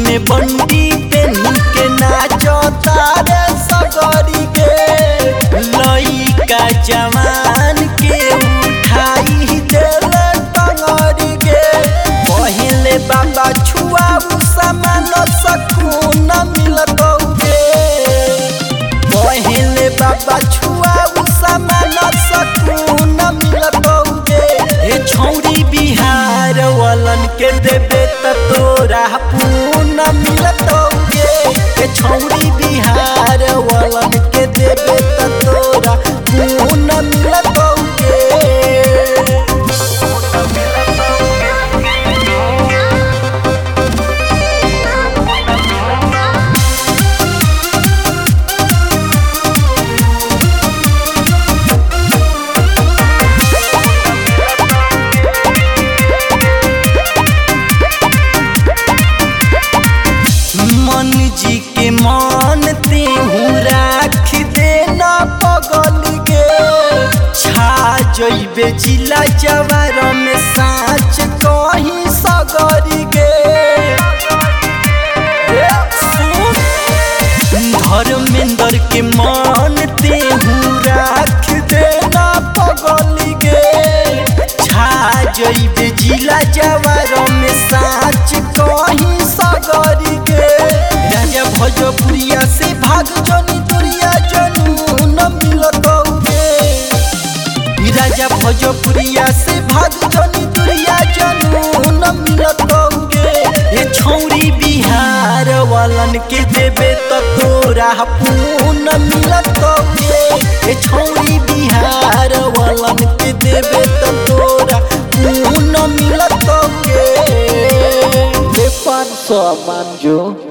में बंडी पेन के नाचता रे सगरी के लइका जवान के उठाई देल टंगरी के पहिले बाबा छुआऊ सामान सकून मिलत गे पहिले बाबा छुआऊ सामान सकून मिलत गे ए छौरी बिहार वालन के देबे त तोरा पून मिलत गे ए छौरी बिहार वालन के देबे त तोरा पून मिलत गे मन जी के मान तेहू राख देना पगल गे छा जइबे जिला जवार में साँच कहीं सगरी गे ए, सुन। धर्मेंद्र के मान तेहू राख देना पगल गे छा जइबे जिला जवार में साँच कहीं सगरी गे राजा भोजपुरिया से भाग जनी दुरिया जनू न मिलत गे राजा भोजपुरिया से भाग जनी दुरिया जनू न मिलत गे ये छौरी बिहार वालन के देबे त तोरा पून मिलत गे ये छौरी बिहार वालन के देबे त तोरा पून मिलत गे ले पाँच सौ मान जो